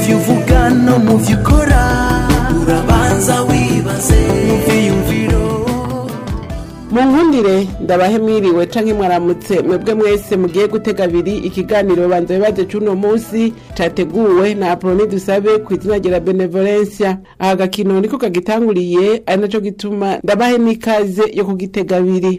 byo uvuga no mu byo ukora urabanza wibaze mu byiyumviro mu nkundire ndabahe mwiriwe canke mwaramutse mwebwe mwese mugiye gutega abiri ikiganiro banza bibaze c'uno munsi categuwe na aproni dusabe ku izina rya benevolencia aha gakino niko kagitanguriye ari naco gituma ndabahe n'ikaze yo kugitega abiri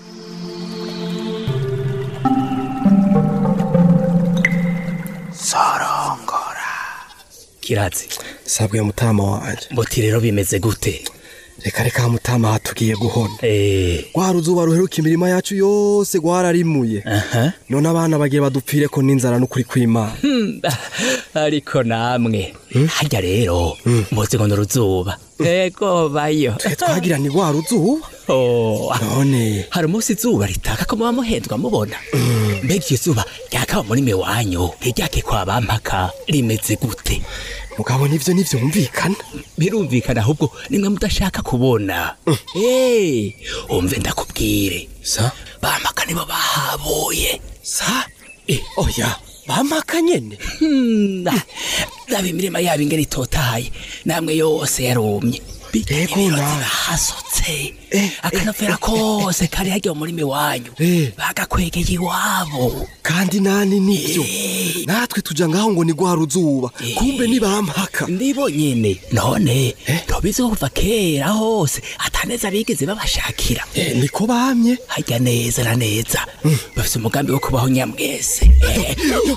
kirazi sabwe mutama wanje mboti rero bimeze gute reka reka mutama hatugiye guhona eh rwa ruzuba ruheruka imirima yacu yose rwararimuye aha none abana bagiye badupfire ko n'inzara n'ukuri kw'imana Hmm, ariko namwe harya rero mboze ngo nuruzuba ego bayo twe twagira ni rwa ruzuba Oh, none hari umunsi izuba ritaka ko muba muhendwa mubona mbega iryo zuba ryakaba muri mwe wanyu ntiryake kwa bampaka rimeze gute mugabo nivyo ntivyumvikana birumvikana ahubwo nimwe mudashaka kubona Eh, umve ndakubwire sa bampaka nibo bahabuye sa oya bamaka nyene Hmm, raba imirima yabo ingene itotahaye namwe yose yarumye Ego, nawe. hasutse Eh, akanovera kose kari harya mu murimi wanyu Eh. bagakwegeye iwabo kandi nani nivyo Eh. natwe tuja ngaho ngo ni rwa ruzuba Eh. kumbe ni bampaka ndibo nyene none ntobizi ko kuva kera hose ataneza bigeze babashakira Eh, niko bamye harya neza na neza bafise umugambi wo kubaho nyamwese Eh,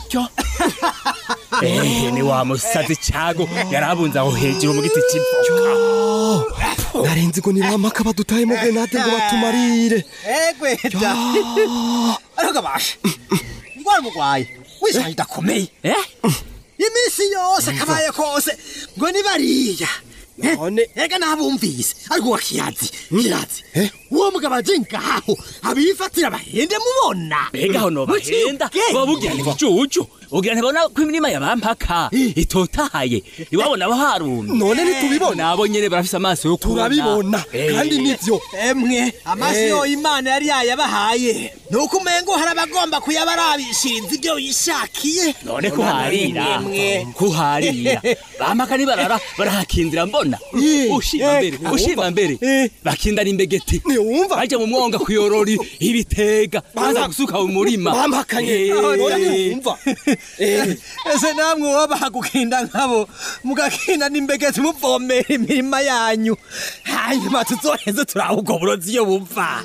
Eh, ni wa musazi cago yarabunze aho hejuru mu giti c'ivoka narenze ngo ni bampaka badutayemo grenade ngo batumarire egweda ariko gabasha ndwara umugwayi wishaje idakomeye Eh? iminsi yose kabaye kose ngo ni bariya None- ega nabumvise ariko wa kiyazi kiyazi Eh? uwo mugabo aje ngaho abifatira bahende mubona mbega aho nobahenda Ubwenge. boba bugira ntibujuju ugira ntibona ko imirima ya bampaka itotahaye iwabo nabo harumye none ntitubibona nabo nyene barafise amaso yo kubona turabibona Eh. kandi nivyo emwe amaso Eh. yo imana yari yayabahaye nuko umengo hari abagomba kuyabarabishiriza ibyo bishakiye none kuharira Mwemwe. kuharira bampaka nibarara barahakindira mbona ushima mbere ushima mbere bakindana imbegeti ntiwumva baja mu mwonga kuyorora ibitega baza gusuka mu murima bampakanye Eh. none ntiwumva ese namwe wobaha gukinda nkabo mugakinda n'imbegeti muvomera imirima yanyu hanyuma tuzoheze turaha ubwo burozi iyo buva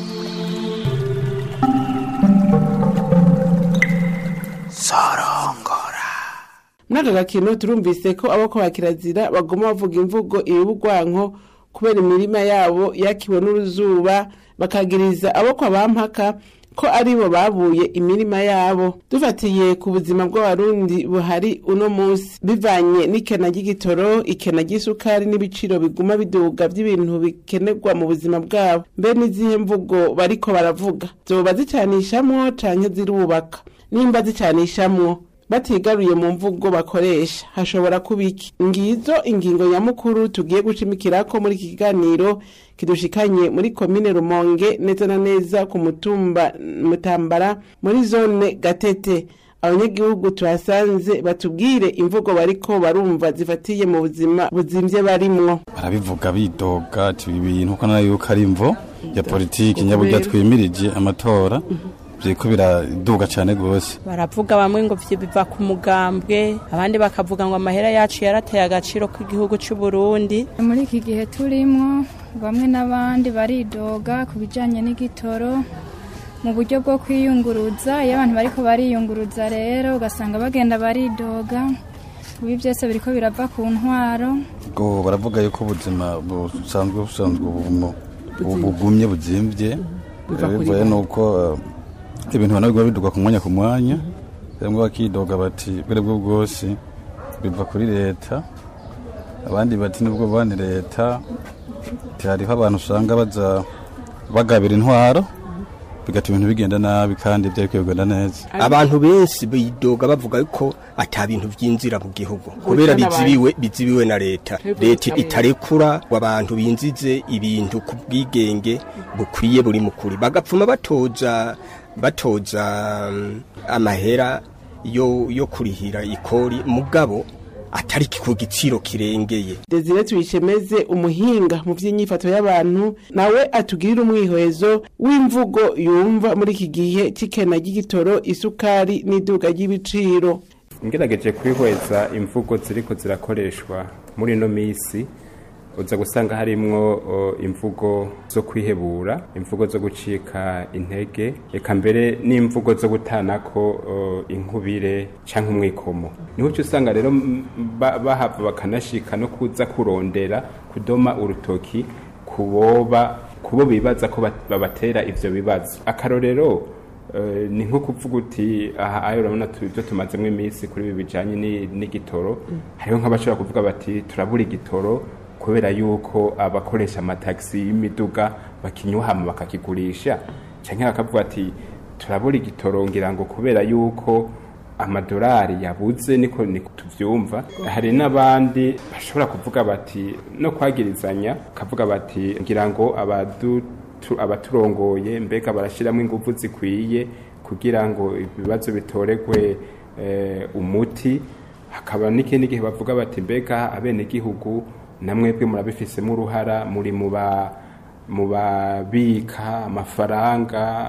muri aka gakino turumvise ko abako ba kirazira bagoma bavuga imvugo ibibugwanko kubera imirima yabo yakiwe n'uruzuba bakagiriza abo kwa bampaka ko aribo babuye imirima yabo dufatiye ku buzima bw'abarundi buhari uno munsi bivanye n'ikena ry'igitoro ikena ry'isukari n'ibiciro biguma biduga by'ibintu bikenerwa mu buzima bwabo mbe n'izihe mvugo bariko baravuga zoba zicanishamwo canke zirubaka nimba zicanishamwo batigaruye mu mvugo bakoresha hashobora kuba iki ngizo ingingo nyamukuru tugiye gucimikirako muri iki kiganiro kidushikanye muri komine rumonge neza na neza ku mutumba mutambara muri zone gatete abanyagihugu tuhasanze batubwire imvugo bariko barumva zifatiye mu buzima buzimvye barimwo barabivuga bidoga ati ibi bintu ko nayo yuko ari imvo ya politiki nyaburya twimirije amatora biriko biraduga cane gose baravuga bamwe ngo vyo biva ku mugambwe abandi bakavuga ngo amahera yacu yarateye agaciro k'igihugu c'u Burundi muri iki gihe turimo bamwe n'abandi baridoga ku bijyanye n'igitoro mu buryo bwo kwiyunguruza iyo abantu bariko bariyunguruza rero ugasanga bagenda baridoga ibi byose biriko birava ku ntwaro ubwo baravuga yuko ubuzima busanzwe busanzwe ubu- ubu bugumye buzimvye Biva kuri bivuye bo. nuko eh, ibintu bana biguma biduga ku mwanya ku mwanya bamwe bakidoga bati bwere bwo bwose biva kuri leta abandi bati nubwo bani leta ati hariho abantu usanga baza bagabira intwaro bigatuma ibintu bigenda nabi kandi byari kugenda neza abantu benshi bidoga bavuga ko ata bintu byinjira mu gihugu kubera bizibiwe bizibiwe na leta leta itarekura ngo abantu binjize ibintu ku bwigenge bukwiye buri mukuri bagapfuma batoza batoza mm, amahera yo yo kurihira ikori mugabo atari ku giciro kirengeye Desire tuyishemeze umuhinga mu by'inyifato y'abantu nawe atugirira umwihwezo w'imvugo yumva muri iki gihe c'ikena ry'igitoro isukari n'iduga ry'ibiciro ngerageje kwihweza imvugo ziriko zirakoreshwa muri ino minsi uza gusanga harimwo o, imvugo zo kwihebura imvugo zo gucika intege eka mbere n'imvugo zo gutanako o, inkubire canke umwikomo niho uca usanga rero m- ba- bahava bakanashika no kuza kurondera kudoma urutoki kuboba kubo bibaza ko bat- babatera ivyo bibazo akarorero Eh, ni nko kuvuga uti aha ayo urabona tu- ibyo tumazemo iminsi kuri ibi bijyanye ni- n'igitoro hariho nk'abashobora kuvuga bati turabura igitoro kubera yuko abakoresha amatagisi y'imiduga bakinyuhama bakakigurisha cyangwa bakavuga ati turabura igitoro ngira ngo kubera yuko amadolari yabuze niko niko tuvyumva hari n'abandi bashobora kuvuga bati no kwagirizanya kavuga bati ngira ngo abadu tu- abaturongoye mbega barashyiramo ingufu zikwiye kugira ngo ibibazo bitoregwe eh, umuti hakaba n'ikindi gihe bavuga bati mbega abenegihugu namwebwe murabifisemo uruhara muri mu ba mu babika amafaranga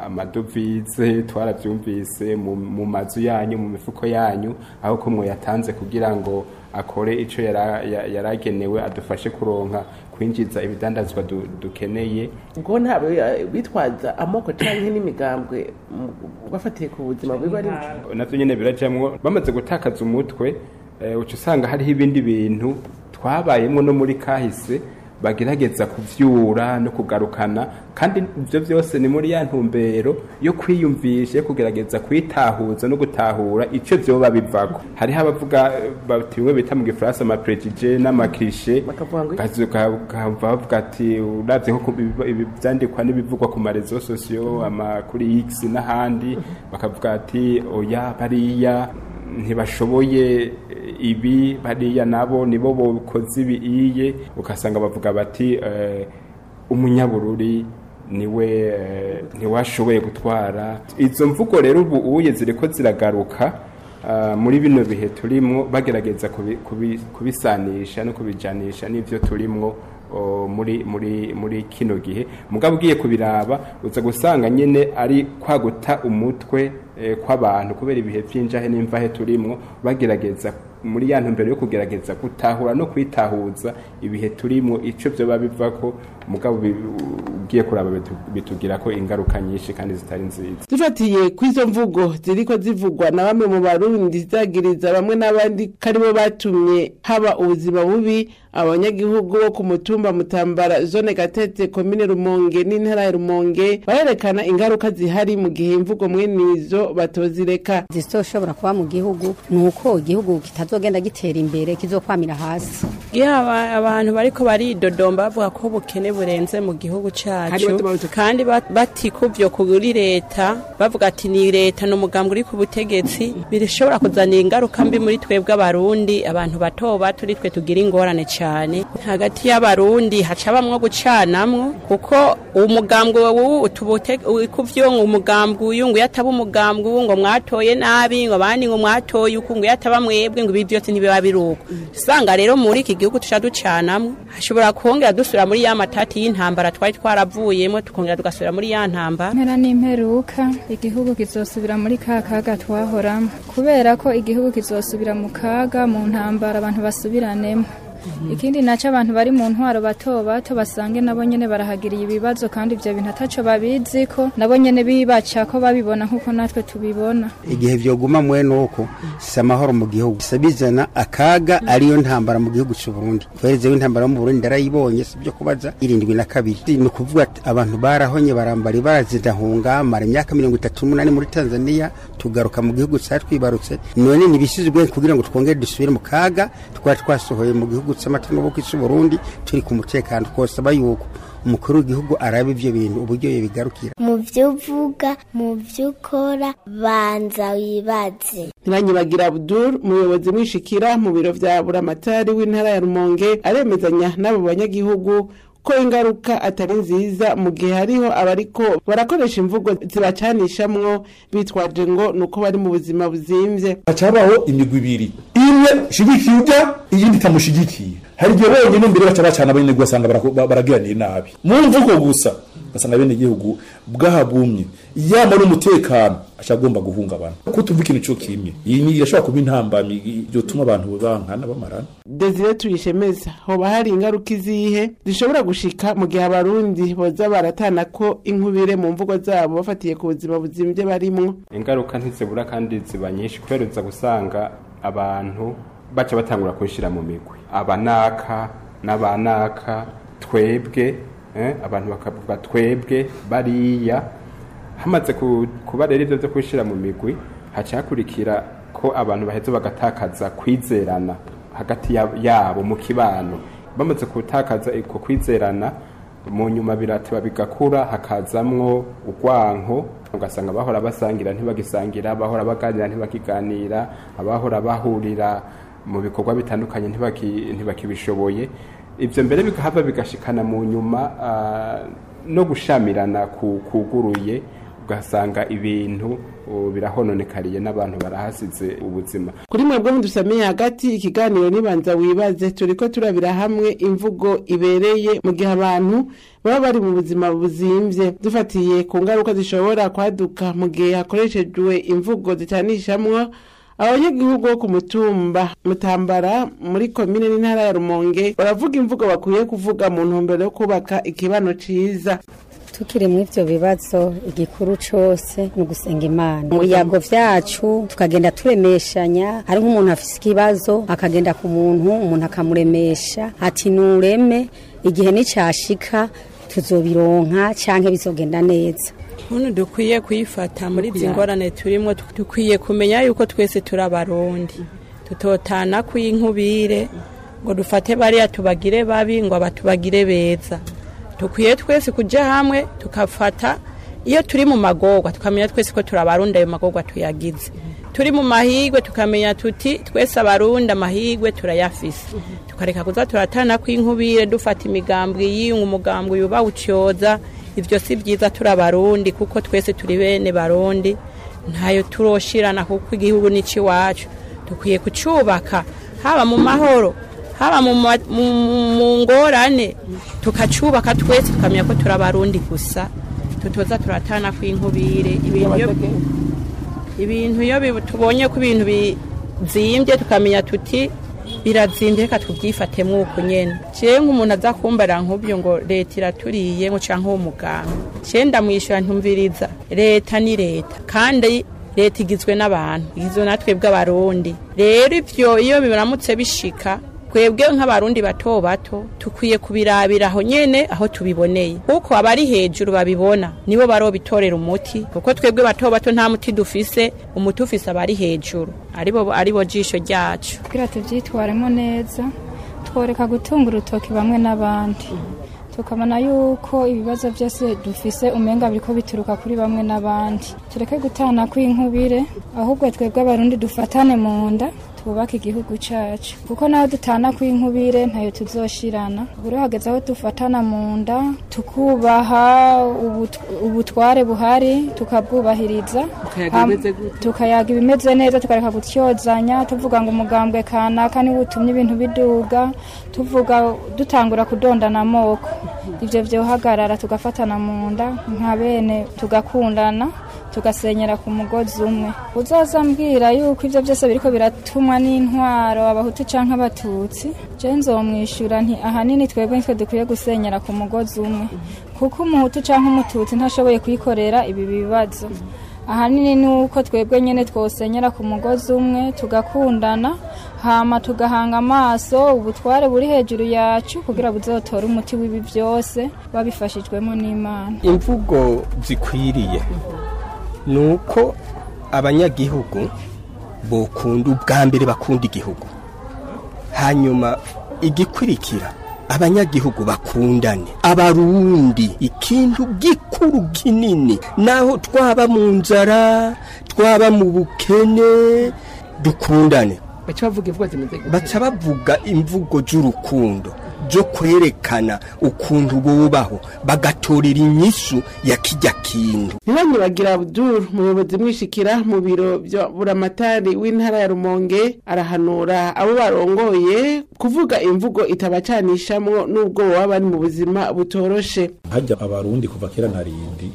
amadovize twarabyumvise mu mu mazu yanyu mu mifuko yanyu aho ko mwayatanze kugira ngo akore ico yara- ya- yaragenewe adufashe kuronka kwinjiza ibidandazwa du- dukeneye ubwo ntabwo bitwaza amoko cyangwa n'imigambwe mu- bafatiye ku buzima bwiwe ari bwo navyo nyene birajamwo bamaze gutakaza umutwe eh, uca usanga hariho ibindi bintu twabayemwo no muri kahise bagerageza kuvyura no kugarukana kandi ivyo vyose ni muri ya ntumbero yo kwiyumvisha yo kugerageza kwitahuza no gutahura ico vyoba bivako hariho abavuga eh, bati bimwe bita mu gifaransa amaprejije n'amaklishe bakavuga ngo ukava bavuga ati uravye nko ku biba- ibi vyandikwa n'ibivugwa ku marezo sosiyo ama kuri x n'ahandi bakavuga ati oya bariya ntibashoboye eh, ibi bariya nabo nibo bokoze ibi iye ugasanga bavuga bati eh, umunyabururi niwe eh, ntiwashoboye gutwara izo mvugo rero ubu uye ziriko ziragaruka ah, muri bino bihe turimwo bagerageza kubi- kubi- kubisanisha no kubijanisha n'ivyo turimwo o, muri muri muri kino gihe mugabo ugiye kubiraba uza gusanga nyene ari kwaguta umutwe eh, kw'abantu kubera ibihe vy'injahe n'imvahe turimwo bagerageza muri ya ntumbero yo kugerageza gutahura no kwitahuza ibihe turimwo ico vyoba bivako mugabo bi- ugiye kuraba bitu- bitugira ko ingaruka nyinshi kandi zitari nziza dufatiye ku izo mvugo ziriko zivugwa na bamwe mu barundi zagiriza bamwe n'abandi ko aribo batumye haba ubuzima bubi abanyagihugu bo ku mutumba mutambara zone gatete komine rumonge n'intara ya rumonge barerekana ingaruka zihari mu gihe imvugo mwene izo batozireka zizoshobora kuba mu gihugu ni uko igihugu kitazogenda gitera imbere kizokwamira hasi iyo aba- abantu bariko baridodomba bavuga ko ubukene burenze mu gihugu Kandi cacu batuma- kandi bat- batikuvyo kuri leta bavuga ati ni leta ni umugambi uri ku butegetsi birashobora kuzanira ingaruka mbi muri twebwe abarundi abantu bato bato uri twe tugira ingorane cane hagati y'abarundi haca bamwo gucanamwo kuko umugambwe wuwu kuvyo ngo umugambwe uyu ngo iyo ataba umugambwe uwu ngo mwatoye nabi ngo abandi ngo mwatoye uku ngo iyo ataba mwebwe ngo ibi byose ntibiba biruko usanga rero muri iki gihugu tuca ducanamwo hashobora kongera dusubira muri ya matati y'intambara twari twaravuyemo tukongera tugasubira muri ya ntambara mpera n'imperuka igihugu kizosubira muri ka kaga twahoramo kubera ko igihugu kizosubira mu kaga mu ntambara abantu basubiranemo ikindi nacyo abantu bari mu ntwaro bato bato basange nabo nyene barahagiriye ibibazo kandi ibyo bintu ataco babizi ko nabo nyene bibaca ko babibona nk'uko natwe tubibona igihe vyoguma mwene uko si amahoro mu gihugu bisa bizana akaga ariyo ntambara mu gihugu c'u Burundi kwereze w'intambara mu Burundi darayibonye si byo kubaza irindwi na kabiri ni ukuvuga ati abantu barahonye barambari barazidahunga mara imyaka mirongo itatu n'umunani muri Tanzania tugaruka mu gihugu cyacu twibarutse none nibisizwe kugira ngo twongere dusubire mu kaga twari twasohoye mu gihugu c'amatungo bo kw'isi Burundi turi ku mutekano twosaba yuko umukuru w'igihugu araba ivyo bintu uburyo bigarukira mu byo uvuga mu byo ukora banza wibaze ntibanyibagira abdul umuyobozi mwishikira mu biro vya buramatari w'intara ya rumonge aremezanya n'abo banyagihugu ko ingaruka atari nziza mu gihe hariho abariko barakoresha imvugo zibacanishamwo bitwaje ngo nuko bari mu buzima buzimvye hacabaho imigwi ibiri imwe shigikiye urya iyindi itamushigikiye hari igihe bonyine mbere baca bacana abenegihugu basanga barako- ba- baragiranira nabi mu mvugo gusa basanga abenegihugu bwahagumye yama n'umutekano aca agomba guhungabana ko tuvuga ikintu co kimwe iyi ni irashobora kuba intambamyi yotuma abantu bankana bamarana desire tuyishemeza hoba hari ingaruka izihe zishobora gushika mu gihe abarundi boza baratana ko inkubire mu mvugo zabo bafatiye ku buzima buzimvye barimwo ingaruka ntizibura kandi ziba nyinshi kubera uza gusanga abantu baca batangura kubishyira mu migwi abanaka n'abanaka twebwe eh, abantu bakavuga twebwe bariya hamaze ku- kuba rero ibyo byo kubishyira mu migwi haca hakurikira ko abantu baheza bagatakaza kwizerana hagati ya- yabo mu kibano bamaze gutakaza uko kwizerana mu nyuma birateba bigakura hakazamwo urwanko ugasanga abahora basangira ntibagisangira abahora baganira ntibakiganira abahora bahurira mu bikorwa bitandukanye ntibaki- ntibakibishoboye ibyo mbere bigahava bigashikana mu nyuma ah, no gushamirana ku- kuguruye ugasanga ibintu uh, birahononekariye n'abantu barahasize ubuzima kuri mwebwe mudusamiye hagati ikiganiro nibanza wibaze turiko turabira hamwe imvugo ibereye mu gihe abantu baba bari mu buzima buzimvye dufatiye ku ngaruka zishobora kwaduka mu gihe hakoreshejwe imvugo zitanishamwo abanyagihugu bo ku mutumba mutambara muri komine n'intara ya rumonge baravuga imvugo bakwiye kuvuga mu ntumbero yo kubaka ikibano ciza tukiri muri ibyo bibazo igikuru cyose ni ugusenga imana mu biyago byacu tukagenda turemeshanya hari nk'umuntu afite ikibazo akagenda ku muntu umuntu akamuremesha ati nureme igihe nicyashika tuzobironka cyangwa bizogenda neza Ukuntu dukwiye kuyifata muri izi ngorane turimo dukwiye kumenya yuko twese turi abarundi tutotana kw'inkubire ngo dufate bariya tubagire babi ngo abatubagire beza dukwiye twese kujya hamwe tukafata iyo turi mu magorwa tukamenya twese ko turi abarundi ayo magorwa tuyagize turi mu mahigwe tukamenya tuti twese abarundi amahigwe turayafise tukareka kuza turatana kw'inkubire dufata imigambwe yiyunga umugambwe yubawucyoza ibyo si byiza turi abarundi kuko twese turi bene barundi ntayo turoshirana kuko igihugu ni iwacu dukwiye kucyubaka haba mu mahoro haba mu ma- mu- mu- mu ngorane tukacubaka twese tukamenya ko turi abarundi gusa tutoza turatana kw'inkubire ibintu iyo- ibintu iyo bi- tubonye ko ibintu bizimbye tukamenya tuti birazimbye reka tubyifatemo uko nyene jewe nk'umuntu aza kumbara nk'ubyo ngo leta iraturiye ngo canke uwo muganga jewe ndamwishyura ntumviriza leta ni leta kandi leta igizwe n'abantu igizwe natwe bw'abarundi rero ivyo iyo biramutse bishika twebwe nk'abarundi bato bato tukwiye kubirabira aho nyene aho tubiboneye kuko abari hejuru babibona nibo barobitorera umuti kuko twebwe bato bato nta muti dufise umuti ufise abari hejuru aribo aribo jisho ryacu kugira tubyitwaremo neza tworeka gutunga urutoki bamwe n'abandi tukabona yuko ibibazo byose dufise umenga biriko bituruka kuri bamwe n'abandi tureke gutana kw'inkubire ahubwo twebwe abarundi dufatane mu nda twubake igihugu cacu kuko naho dutana kw'inkubire ntayo tuzoshirana buri hageze aho dufatana mu nda tukubaha ubut- ubutware buhari tukabwubahiriza Tukayaga Ham- ibimeze gute? tukayaga ibimeze neza tukareka gutyozanya tuvuga ngo umugambwe kanaka niwe utumye ibintu biduga tuvuga dutangura kudondana amoko ibyo byohagarara tugafatana mu nda nka bene tugakundana tugasenyera ku mugozi umwe uzaza ambwira yuko ibyo byose biriko biratumwa n'intwaro abahutu canke abatutsi je nzomwishyura nti ahanini twebwe nitwe dukwiye gusenyera ku mugozi umwe kuko umuhutu canke umututsi ntashoboye kwikorera ibi bibazo ahanini ni uko twebwe nyine twosenyera ku mugozi umwe tugakundana hama tugahanga amaso ubutware buri hejuru yacu kugira buzotore umuti w'ibi byose babifashijwemo n'imana imvugo zikwiriye ni uko abanyagihugu bokunda ubwa mbere bakunda igihugu hanyuma igikurikira abanyagihugu bakundane abarundi ikintu gikuru kinini naho twaba mu nzara twaba mu bukene dukundane baca bavuga imvugo zimeze gute baca bavuga imvugo z'urukundo zo kwerekana ukuntu bubaho bagatorera inyishu ya kijya kintu ntibanyibagira abdul umuyobozi mwishikira mu biro bya buramatari w'intara ya rumonge arahanura abo barongoye kuvuga imvugo itabacanishamwo n'ubwo baba bari mu buzima butoroshe hajya abarundi kuva kera na rindi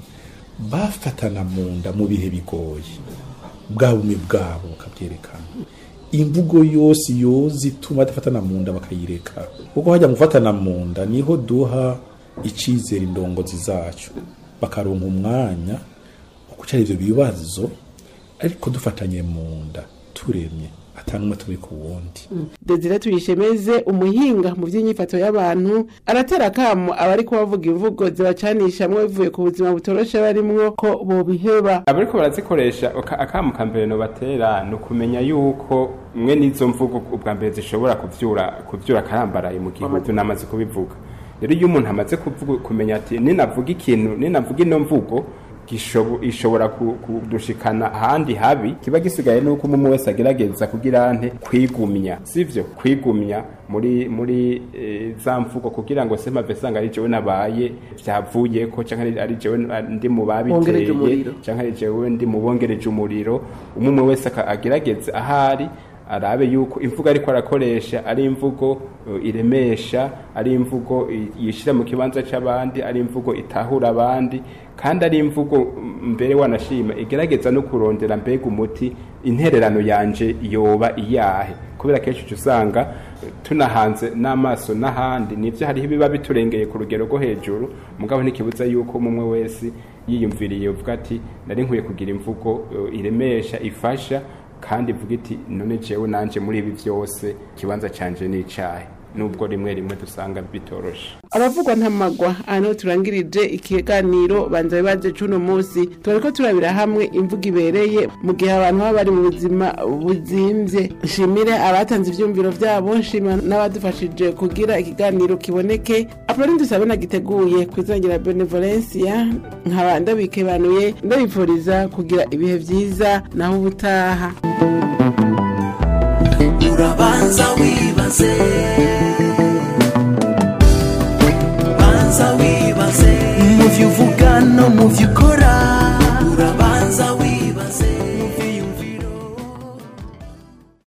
bafatana mu nda mu bihe bigoye bwa bumwe bwabo bakabyerekana imvugo yose yoza ituma badafatana mu nda bakayireka kuko hajya mu gufatana mu nda niho duha icyizere indongozi zacu bakaronka umwanya wo gucara ivyo bibazo ariko dufatanye mu nda turemye atanumwe turi ku wundi desire tuyishemeze umuhinga mu by'inyifato y'abantu aratera akamo abari kubavuga imvugo zibacanishamwo bivuye ku buzima butoroshe barimwo ko bobiheba abariko barazikoresha aka- akamu ka mbere nobatera ni ukumenya yuko mwe n'izo mvugo ubwa mbere zishobora kuvyura kuvyura akarambaraye mu gihugu namaze kubivuga rero iyo umuntu amaze kuvuga kumenya ati ninavuga ikintu ninavuga ino mvugo gishobo- ishobora ku- kudushikana ahandi habi kiba gisigaye nuko umwe wese agerageza kugira nte kwigumya sivyo kwigumya muri muri e, za mvugo kugira ngo se mave sanga ari jewe nabaye vyavuyeko canke ari- ari jewe ndi mu Bongereje babiteye umuriro. canke ari jewe ndi mu bongereje umuriro umwe umwe wese aka- agerageze ahari arabe yuko imvugo ariko arakoresha ari imvugo uh, iremesha ari imvugo i- yishira mu kibanza c'abandi ari imvugo itahura abandi kandi ari imvugo mm, mbere wanashima igerageza no kurondera mbega umuti intererano yanje yoba iyahe kubera kenshi uca usanga eh, tunahanze n'amaso n'ahandi nivyo hariho ibiba biturengeye ku rugero rwo hejuru mugabo ntikibuza yuko umwe wese yiyumviriye uvuga ati nari nkwiye kugira imvugo eh, iremesha ifasha kandi ivuga iti none jewe nanje muri ibi vyose ikibanza canje ni icahe nubwo rimwe rimwe dusanga bitoroshe abavugwa ntamagwa aha niho turangirije ikiganiro banza bibaze c'uno munsi turariko turabira hamwe imvugo ibereye mu gihe abantu baba bari mu buzima buzimvye nshimire abatanze ivyumviro vyabo nshimira n'abadufashije kugira ikiganiro kiboneke apoloni dusabe nagiteguye kwizangira benevolencia nkaba ndabikebanuye ndabipfuriza kugira ibihe vyiza naho ubutaha urabanza wibaze